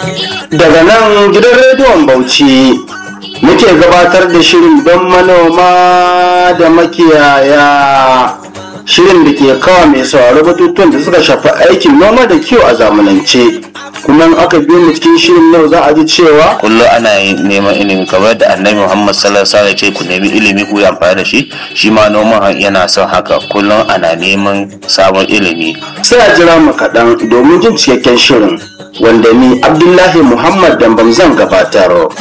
daga nan gidan rediyon bauchi muke gabatar da shirin don manoma da makiyaya shirin da ke kawo mai sauraro batutuwan da suka shafi aikin noma da kiwo a zamanance kuma in aka biyo mu cikin shirin yau za a ji cewa kullum ana yin neman ilimi kamar da annabi muhammad sallallahu alaihi wasallam ce ku nemi ilimi ku yi amfani da shi shi ma noman yana son haka kullum ana neman sabon ilimi sai a jira mu kaɗan domin jin cikakken shirin wanda ni abdullahi muhammad dambam zan gabatar